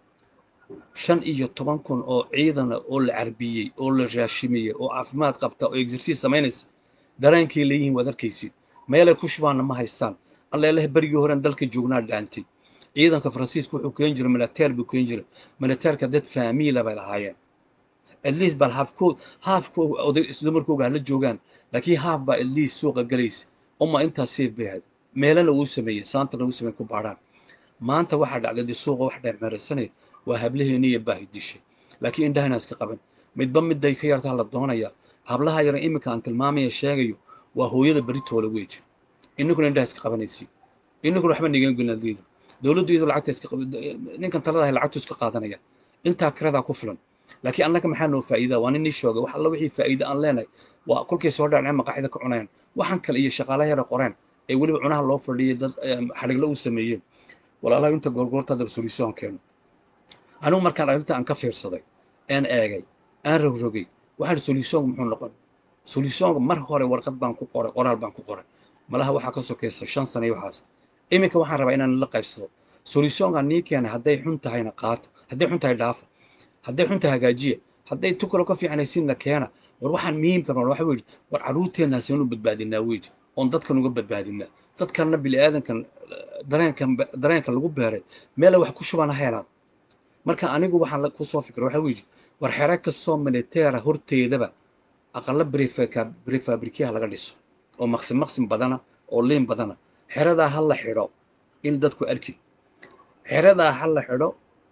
shan iyo toban kun oo ciidana oo la carbiyey oo la raashimiyey oo caafimaad qabta oo exerciise samaynaysa dareenkay leeyihiin waad arkaysid meelay ku shubaanna ma haystaan alleelaha berigii horen dalka joognaa dhaantay ciidanka faransiiska wuxuu keen jiray militeer buu keen jiray militeerka dad faamiila bay lahaayeen at least bal haafkood haafkood oday dumarkooga hala joogaan laakiin haaf baa at least suuqa galaysa uma intaas safe bay ahayd meelana uu sameeyey saantana uu sameeyey ku baadhaan maanta waxaa dhacday dee suuqa wax dheermeeraysanaya waa hablaheeni iyo baahi dishay laakiin indhahana iska qaban midba midday ka yartaa la doonayaa hablaha yara iminka aan tilmaamaya sheegayo waa hooyada beritoola weji inninkuna indhaha iska qabanaysi inninkuna waxba nigan gelnadiida dowladdu iyadoo lacagta iska ninkan taladahay lacagtu iska qaadanaya intaa kiradaa ku filan laakiin annaga maxaa noo faa'iidaa waa nin ii shoogay wax alla wixii faa'iida aan leenahay waa kolkay soo dhacneen maqaaxida ka cunayaan waxaan kale iyo shaqaalaha yara qoreen ee weliba cunaha loo fadhiyay dad xadhigla u sameeyeen walaalaha inta goorgoorta daba solution keeno anigu markaan arrinta aan ka fiirsaday aan eegay aan rogrogay waxaan solutionku muxuu noqon solutionka mar hore warqad baan ku qoray qoraal baan ku qoray malaha waxaa ka sokaysa shan sano iyo waxaas iminka waxaan rabaa inaan la qaybsado solutionka nii keenay hadday xun tahayna qaato hadday xun tahay dhaafa hadday xun tahay hagaajiya hadday tukalo ka fiicanaysiin la keena war waxaan muhiimka nool waxa weyi war carruurteenna seenu badbaadinaa weji oon dadkan uga badbaadinaa dadkanna bini'aadankan dareenkan dareenka lagu beeray meela wax ku shubana helaan marka anigu waxaan ku soo fikray waxa weyi war xero kastoo militeera horteedaba aqalla brefabrikiyaha laga dhiso oo maqsim maqsim badana oo liin badana xeradaa ha la xidho in dadku arkin xeradaa ha la xidho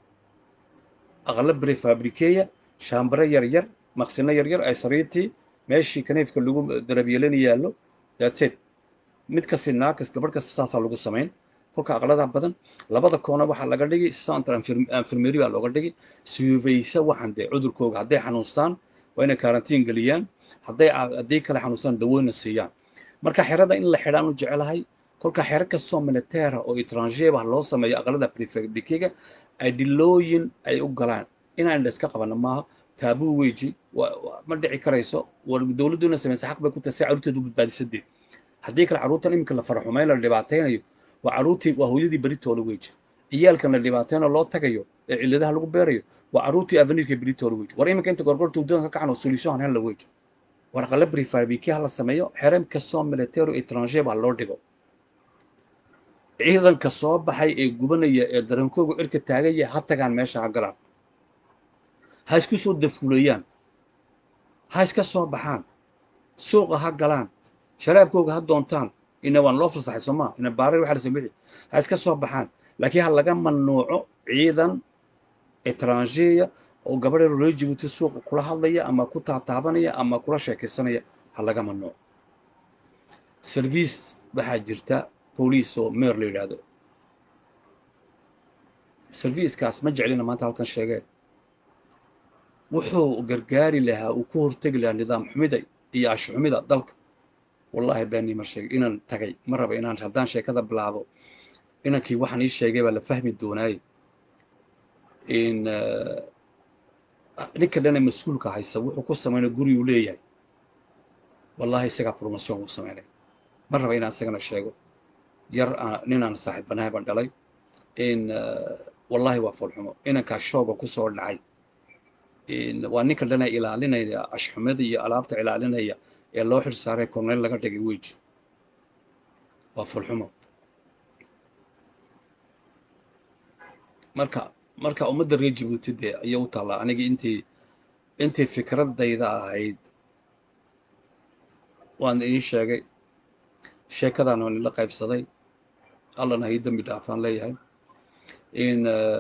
aqalla brefabrikeya shaambare yar yar maqsino yar yar ay sariirtii meeshii kaniifka lagu darabyeelana yaallo daateed mid kasi naakas gabadh kasta saasaa lagu samayn kolka aqladaa badan labada koona waxaa laga dhigi centre infirmeri baa looga dhigi suyufaysa waxaan dee cudurkooga hadday xanuunstaan waa inay karantiin geliyaan hadday haddii kale xanuunstaan dawooyna siiyaan marka xerada in la xidhaan u jecelahay kolka xero kastoo militeera oo etrangeer ah loo sameeyo aqalada prefabrikiga ay dhilooyin ay u galaan inaan indha iska qabana maaha taabuu weji ma dhici karayso war dowladdu ina samaysa xaq bay ku tahay si carruurteedu badbaadisadee haddii kale carruurtan iminka la faraxumayn la dhibaataynayo waa carruurtii waa hooyadii beritoola weji ciyaalkan la dhibaatayno loo tagayo ee cilladaha lagu beerayo waa carruurtii avenirka beritoola weji war iminka inta gorgorta waddanka ka kacno solution hella weji war aqala prefabiki ha la sameeyo xerem kastoo militero etrangeer baa loo dhigo ciidanka soo baxay ee gubanaya ee darankooga cirka taagaya ha tagaan meesha ha galaan ha isku soo dafuulayaan ha iska soo baxaan suuqa ha galaan sharaabkooga ha doontaan ina waan loo fasaxay soo maa ina baarar waxa la samixi ha iska soo baxaan laakiin ha laga mamnuuco ciidan etrangeya oo gabadha reer jibuuti suuqa kula hadlaya ama ku taataabanaya ama kula sheekaysanaya ha laga mamnuuco service waxaa jirta booliis oo meer la yidhaahdo servicekaas ma jeclina maanta halkan sheegee wuxuu gargaari lahaa uu ku hortegi lahaa nidaam xumida iyo ashxumida dalka wallaahi beeni ma sheegay inaan tagay ma raba inaan haddaan sheekada bilaabo inankii waxaan ii sheegay baa la fahmi doonaaye in ninka dhana mas-uulka haysa wuxuu ku samaynay guri uu leeyahay wallaahi isagaa promotion uu samaynay ma raba inaan isagana sheego yar ninaan saaxiibanahay baan dhalay in wallaahi waa foolxumo inankaa shooga ku soo dhacay waa ninka dhana ilaalinaya ashxumada iyo alaabta ilaalinaya ee loo xil saaray korneyl laga dhigay weji waa fulxumo marka marka ummadda reer jabuuti dee ayay u taallaa anigii intii intii fikradayda ahayd waan idiin sheegay sheekadan waan ila qaybsaday allana hay dembi dhaafaan leeyahay in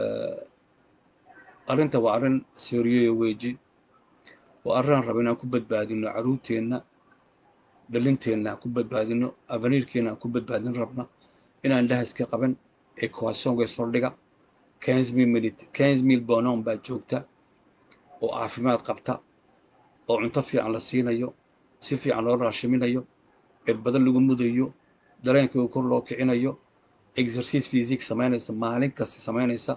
arrinta waa arrin sooriyeyo weji waa arrinaan raba inaan ku badbaadino caruurteenna dhalinteenna aan ku badbaadino avaniirkeenna aan ku badbaadin rabna inaan indhaha iska qaban equationka isfordhiga quinze mil bonon baa joogta oo caafimaad qabta oo cunto fiican la siinayo si fiican loo raashiminayo cirbadan lagu mudayo dareenkooda kor loo kicinayo exercise physic samaynaysa maalin kasta samaynaysa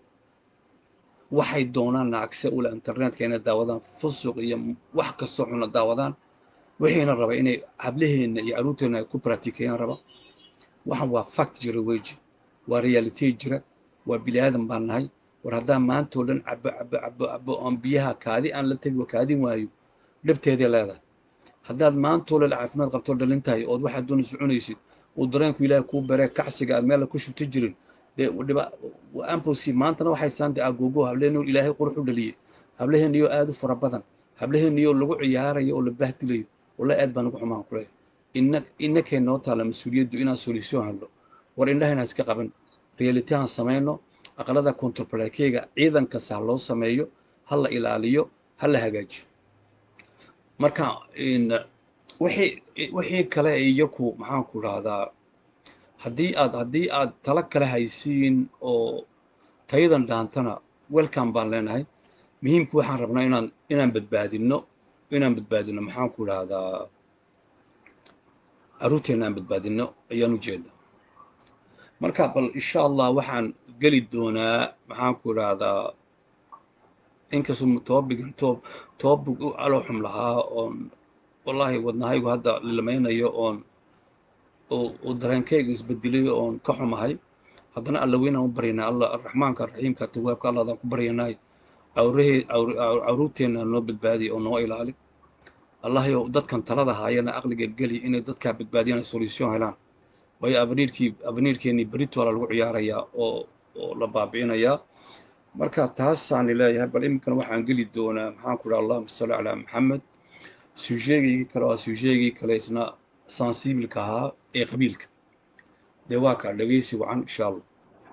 waxay doonaan acse ula internetka inay daawadaan fusuq iyo wax kastoo xuna daawadaan wixiina raba inay hablaheenna iyo caruurteenna ay ku bratikeeyaan raba waxan waa fact jira weji waa reality jira waa bini aadan baan nahay war haddaan maantoo dhan cabo cabo cabo cabo oon biyaha kaadi aan la tegi kaadin waayo dhibteeday leedahay haddaad maantoo dhan caafimaad qabtoo dhalintahay ood waxaad doona soconaysid uu dareenku ilaahay kuu baree kacsiga aad meella ku shubta jirin dee dhiba amposi maantana waxay saande agogo hableheenoo ilaahay qurux u dhaliyey hableheenniyoo aad u fara badan hableheenniyoo lagu ciyaarayo oo la bahdilayo walla aad baan ugu xumaan ku leeyahay ina innakay noo taalla mas-uuliyaddu inaan solution hadlo war indhahaynaan iska qaban reality aan samayno aqalada controlkeyga ciidan kasta ha loo sameeyo ha la ilaaliyo ha la hagaajiyo marka wixii wixii kale iyaku maxaan ku dhahdaa haddii aad haddii aad tala kale haysiin oo tayadan dhaantana welcome baan leenahay muhiimku waxaan rabnaa inaan inaan badbaadino inaan badbaadino maxaan ku dhahdaa caruurteenna aan badbaadino ayaan ujeedaa marka bal insha allah waxaan geli doonaa maxaan ku idhaahdaa inkastoo toobigan toob toobig u calooxum lahaa oon wallaahi wadnahaygu hadda limaynayo oon oo dareenkaygu isbedelayo oon ka xumahay haddana alla weynaan u baryanay alla araxmaanka araxiimka tawaabka allah adaan ku baryanay cawrahee cawruurteenna noo badbaadiya oo noo ilaali allahayo dadkan talada haayana aqliga geli inay dadkaa badbaadiyaan solution helaan waayo avaniirkii avaniirkeennii beritoala lagu ciyaarayaa oo oo la baabi'inayaa marka taasaani leeyahay bal iminkana waxaan geli doonaa maxaan ku dhaha allahuma salli calaa maxamed sujeegaygii kale waa sujeegii kale isna sensibilka ahaa ee qabiilka dee waa kaa dhegeysi wacan insha allah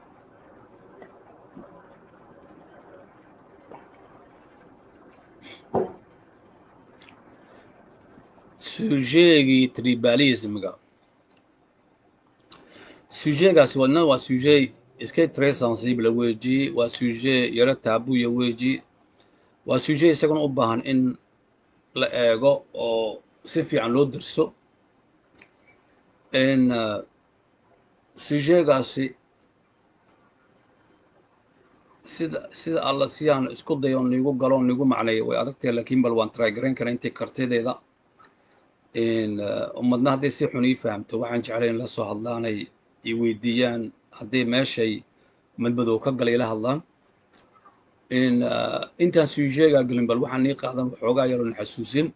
sujeegii tribalismga sujeegaasi wadna waa suje iska tre sensible weji waa suje yaro taabuya weji waa suje isaguna u baahan in la eego oo si fiican loo derso in sujeegaasi sida sida alla sidaan isku dayo nigu galo nigu macneeyo way adagtahay lakiin bal waan trygaran kara intii kartideeda ummadna hadday si xun ii fahamto waxaan jeclay in la soo hadlaanay i weydiiyaan hadday meeshay madmadow ka galay ila hadlaan intaan sujeegaa gelin bal waxaan ii qaadan waxoogaa yaroon xasuusin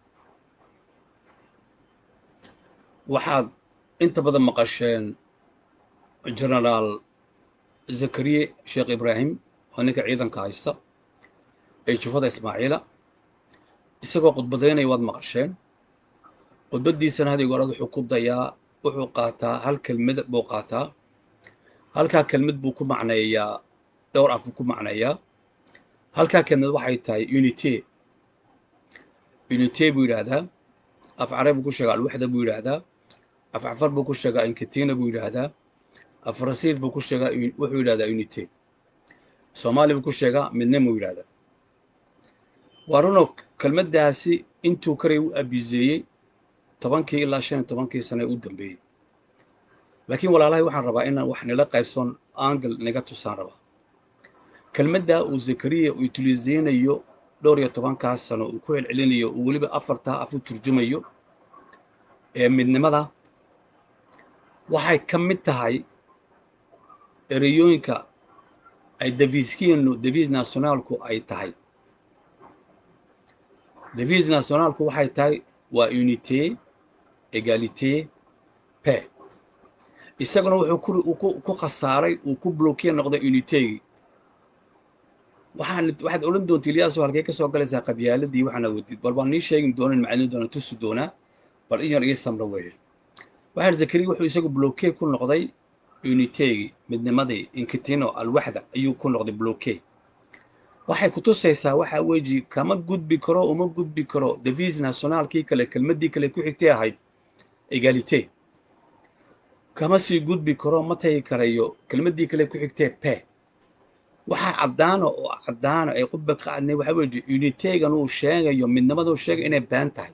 waxaad inta badan maqasheen genaraal zakariye sheekh ibraahim oo ninka ciidanka haysta ee jufada ismaaciila isagoo khudbadaynaya waad maqasheen khudbaddiisana hadig orad wuxuu ku dayaa wuxuu qaataa hal kelmad buu qaataa halkaa kelmad buu ku macneeyaa dhowr afuu ku macneeyaa halkaa kelmad waxay tahay unite unite buu yidhaahdaa af care buu ku sheegaa alwaxda buu yidhaahdaa af cafar buu ku sheegaa inkatina buu yidhaahdaa af rasiid buu ku sheegaa wuxuu yidhahdaa unite soomaali buu ku sheegaa midna muu yidhahdaa waa runo kelmaddaasi intuu karay u abiseeyey tobankii ilaa shan iyo tobankii sane u dambeeyey laakiin walaalahay waxaan rabaa inaan wax nila qaybsoon angel naga tusaan rabaa kelmaddaa uu zakariya uu utiliseynayo dhowr iyo tobankaas sano uu ku celcelinayo uu weliba afartaa af u turjumayo ee midnimada waxay ka mid tahay ereyooyinka ay deviiskiinu deviis nationaalku ay tahay deviis nationaalku waxay tahay waa unité egalité pe isaguna wuxuu ku khasaaray uu ku blokiye noqday unitegii waxaan waxaad odhan doonta ilyaaso halkay ka soo galaysaa qabyaaladii waxaana wadid bal baan nii sheegi doonan maclin doona tusi doonaa bal in yar ii samro weeye waxaan zakariya wuxuu isagu bloke ku noqday unitegii midnimadii inkitino alwaxda ayuu ku noqday bloke waxay ku tusaysaa waxaa weji kama gudbi karo uma gudbi karo devis nationaalkii kale kelmaddii kale ku xigtay ahayd egalite kama sii gudbi karo ma tagi karayo kelmaddii kale ku xigtee pe waxaa caddaana oo caddaana ay qudba ka cadnay waxaa weji unitegan uu sheegayo midnimaduu sheegay inay been tahay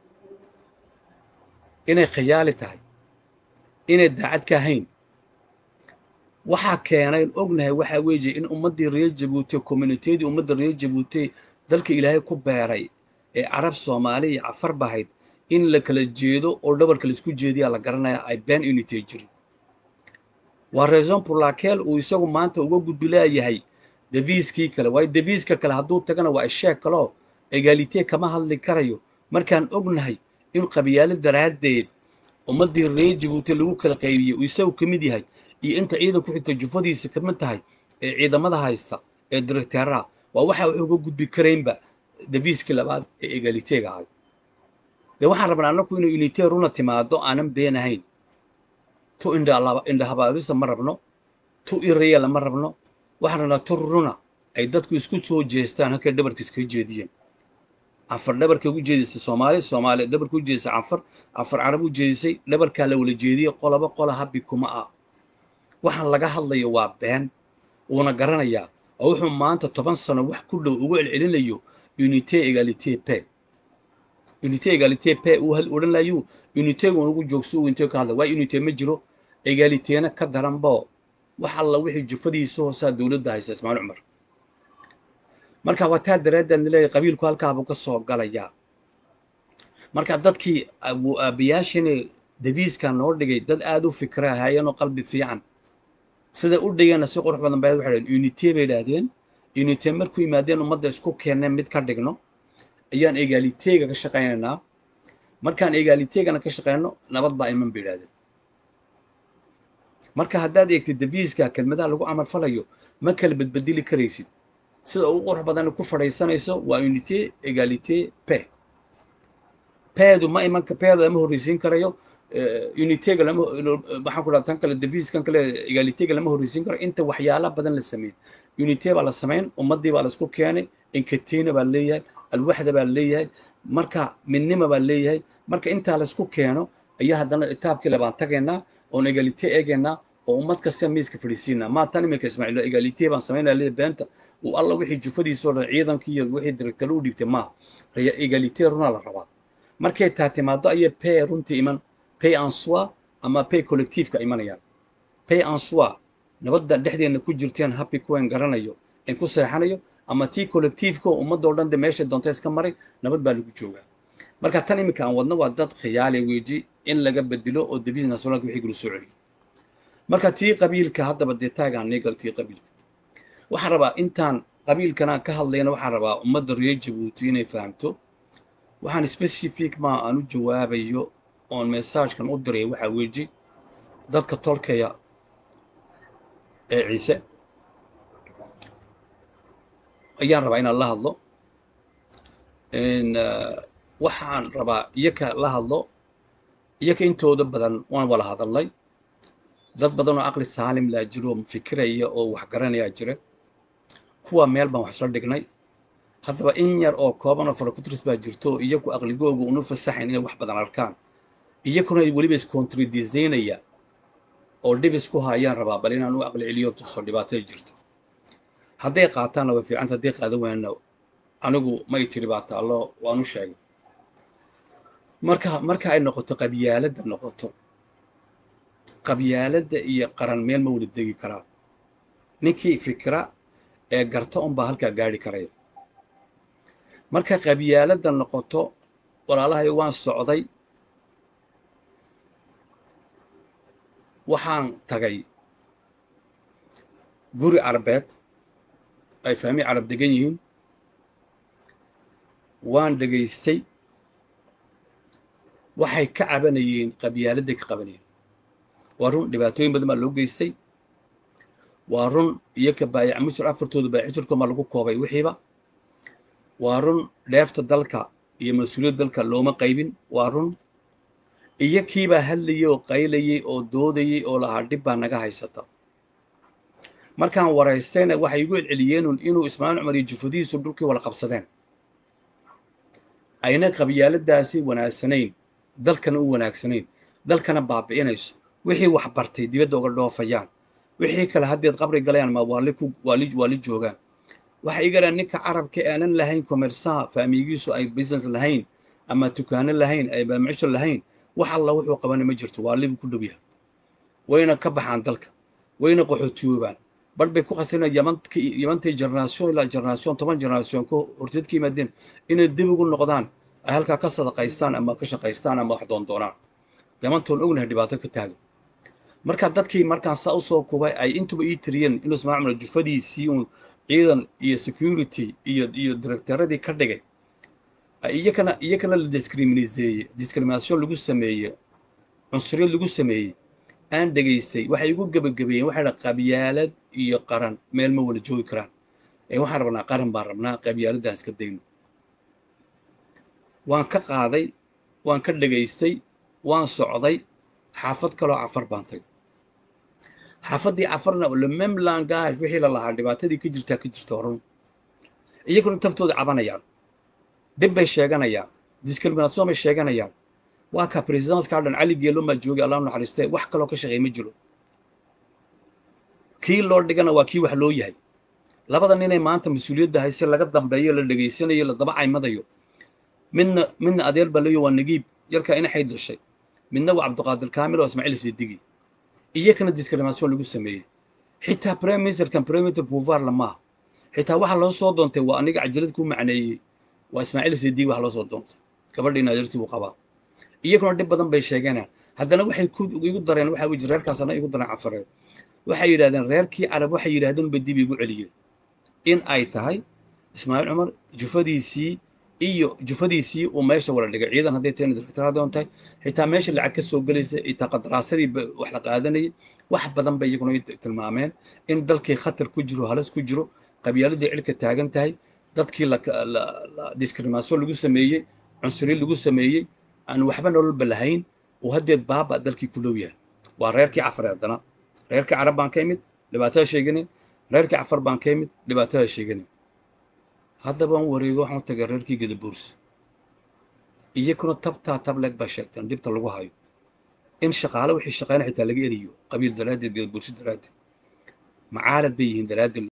inay khiyaali tahay inay daacad ka ahayn waxaa keenay ognahay waxaa weeye in ummaddii reer jabuuti communitydii ummadda reer jabuuti dalka ilaahay ku beeray ee carab soomaali iyo cafar bahayd in la kala jeedo oo dhabarka laisku jeediyaa la garanaya ay been unity jirin waa raison pour laquelle uu isagu maanta uga gudbi leeyahay deviiskii kale waayo deviiska kale hadduu tagana waa isheeg kaloo egalite kama hadli karayo markaan ognahay in qabyaalo daraaddeed ummaddii reer jabuuti lagu kala qaybiyey uu isagu ka mid yahay iyo inta ciidan ku xigta jufadiisa ka mid tahay ee ciidamada haysta ee directeeraha waa waxa wax uga gudbi karaynba deviiskii labaad ee egaliteega ahay dee waxaan rabnaa annaku inuu unite runa timaado aanan been ahayn tu indhahabaabisa ma rabno tu irayala ma rabno waxaan rabnaa tu runa ay dadku isku soo jeestaan halkay dhabarka iskaga jeediyeen cafar dhabarka ugu jeedisay soomaali soomaali dhabarka u jeedisay cafar cafar carab u jeedisay dhabarkaa la wala jeediyey qolaba qola habi kuma ah waxaan laga hadlayo waa been uuna garanayaa oo wuxuu maanta toban sano wax ku dhow ugu celcelinayo unité egalite pe unité egalite pe uu hal odhan layu unitegun ugu joogso uu intee ka hadla waa unité ma jiro egalitena ka daranbo wax alla wixii jufadiisa hoosaa dowladda haysa ismaail cumar marka waa taa daraaddeed nileeyahay qabiilku halkaabuu ka soo galayaa marka dadkii aabayaashini deviiska noo dhigay dad aad u fikra ahaayeenoo qalbi fiican sida u dhigeenna si qurux badan bay waxay dhaheen unité bay idhaahdeen unité markuu yimaadeen ummadda isku keenneen mid ka dhigno ayaan egaaliteega ka shaqaynaynaa markaan egaaliteegana ka shaqayno nabad baa iman bay idhahdeen marka haddaad eegtid deviiska kelmadaha lagu camal falayo ma kala bedbedeli karaysid sida ugu qurux badan ku fadhaysanayso waa unité egalité pe peedu ma imanka peeda lama horreysiin karayo unitega lama waxaan ku dhaha tan kale deviiskan kale egalitega lama horreysiin karo inta waxyaala badan la sameyn unité baa la samayn ummaddii baa laisku keenay inkatina baa leeyahay alwaxda baa leeyahay marka midnima baa leeyahay marka intaa laisku keeno ayaa haddana itaabkii labaan tagaynaa oon egalite eegaynaa oo ummad kasta miiska fadhiisiinaa maa tan iminka ismaaciil egalite baan samaynaya leeyahay beenta uu alla wixii jufadiisoo dhan ciidankii iyo wixii directalo u dhiibtay maa egalite runaa la rabaa markay taa timaado ayay pay runtii iman pay en soi ama pay collectiifka imanayaan pay en soi nabadda dhexdeenna ku jirteen happy kuwen garanayo in ku seexanayo ama tii collectiifka ummadoo dhan de meeshay doonta iska maray nabad baa lagu joogaa marka tan iminka aan wadno waa dad khiyaali weeji in laga bedelo oo devis nationalka wixii gulu soo celiyo marka tii qabiilka haddaba dee taagaan neegal tii qabiilka waxaan rabaa intaan qabiilkanaan ka hadlayna waxaan rabaa ummadda reer jabuuti inay fahamto waxaan specific maa aan u jawaabayo oon messagekan u diray waxaa weeji dadka tolkaya ee ciise ayaan rabaa inaan la hadlo waxaan rabaa iyaka la hadlo iyaka intooda badan waan wala hadalnay dad badan oo aqli saalim laa jiro oo fikiraya oo wax garanayaa jira kuwa meel baan wax isla dhignay haddaba in yar oo kooban oo farakutris baa jirto oo iyaku aqligooga una fasaxayn inay wax badan arkaan iyakuna weliba iscontradisaynaya oo dhib isku haayaan rabaa bal inaan u aqli celiyo tuso dhibaatada jirto hadday qaataanna way fiicanta hadday qaadan waayna anigu may tiri baa taallo waan u sheegay marka marka ay noqoto qabyaaladda noqoto qabyaaladda iyo qaran meel ma wada degi karaan ninkii fikra ee garta unbaa halkaa gaari karaya marka qabyaaladda noqoto walaalahay waan socday waxaan tagay guri carabeed ay fahmi carab degan yihiin waan dhegaystay waxay ka cabanayeen qabyaaladday ka qabanayeen waa run dhibaatooyin badan baa loo geystay waa run iyo ka baayac mushir afartooda baayac mushirkoomaa lagu koobay wixiiba waa run dheefta dalka iyo mas-uuliyadda dalka looma qaybin waa run iyo kiibaa hadlayay oo qaylayay oo doodayay oo lahaa dhib baa naga haysata markaan waraystayna waxay igu celceliyeenun inuu ismaaciil cumar iyo jufadihiisu dhulkii wala qabsadeen ayna qabyaaladaasi wanaagsanayn dalkana u wanaagsanayn dalkana baabi'inayso wixii wax bartay dibadda uga dhoofayaan wixii kale haddeed qabri galayaan ma waali ku waali waali joogaan waxay igaraan ninka carabka aanan lahayn commersaha faamigiisu ay business lahayn ama dukaano lahayn ay baamicisho lahayn wax alla wuxuu qabana ma jirto waalibu ku dhow yahay wayna ka baxaan dalka wayna qaxootiyoobaan bar bay ku khasirina yamantay generation ilaa generation toban generation ka horteed ka yimaadeen inay dib ugu noqdaan ay halkaa ka sadaqaystaan ama ka shaqaystaan ama wax doondoonaan yamantoon ognahay dhibaato ka taagan marka dadkii markaan saa usoo kubay ay intuba ii tiriyeen inuu ismaacil cumar jufadiisii uun ciidan iyo security iyo iyo directoradii ka dhigay iyakana iyakana la discriminaseeye discrimination lagu sameeye cunsuriyad lagu sameeyey aan dhegaystay waxay igu gebagabeeyeen waxay dha qabyaalad iyo qaran meel ma wala joogi karaan ee waxaan rabnaa qaran baan rabnaa qabyaaladaan iska dayno waan ka qaaday waan ka dhegaystay waan socday xaafad kaloo cafar baan tagay xaafaddii cafarna le mem langage wixii la lahaa dhibaatadii ka jirtaa ka jirta horun iyaguna tabtooda cabanayaan dhib bay sheeganayaan discrimination bay sheeganayaan waa ka presidenska dhan cali geelo maa joogay allah naxariistee wax kaloo ka shaqeey ma jiro kii loo dhigana waa kii wax loo yahay labada ninay maanta mas-uuliyadda hayse laga dambeeyo la dhegaysanayo la daba caymadayo midna midna adeer baa leeyo waa nagiib yarkaa ina xayd dhashay midna waa cabdiqaadir kaamil oo ismaaciil sidigi iyakana discrimination lagu sameeyey xitaa prime ministerkan prime minister pouvoir lamaaha xitaa waxa loo soo doontay waa aniga cajalad ku macneeyey waa ismaaciil sidigi waxa loo soo doontay gabadhiina adeertii buu qabaa iyaguna dhib badan bay sheegeenaan haddana waxay igu dareen waxa wiji reerkaasana igu dareen cafareed waxay yidhahdeen reerkii carab waxay yidhahdeen bay dib igu celiyeen in ay tahay ismaaciil cumar jufadiisii iyo jufadiisii uu meesha wala dhigay ciidan hadday tahay directoradoon tahay xitaa meesha lacag ka soo gelaysa xitaa qadaraasadii wax la qaadanayay wax badan bay iyaguna tilmaameen in dalkii khatar ku jiro halis ku jiro qabyaaladii cilka taagan tahay dadkii discrimination lagu sameeyey cunsuriin lagu sameeyey aan waxba nololba lahayn uu haddeed baaba dalkii ku dhow yahay waa reerkii cafar haddana reerkii carab baan ka imid dhibaatada sheeganay reerkii cafar baan ka imid dhibaatada sheeganay haddabaan wareego waxaan tagay reerkii gadabuurs iyakuna tabtaa tableeg baa sheegteen dhibta lagu hayo in shaqaale wixii shaqeyna xitaa laga eriyo qabiil daraaddeed gadabuursi daraaddeed macaalad bay yihiin daraaddeed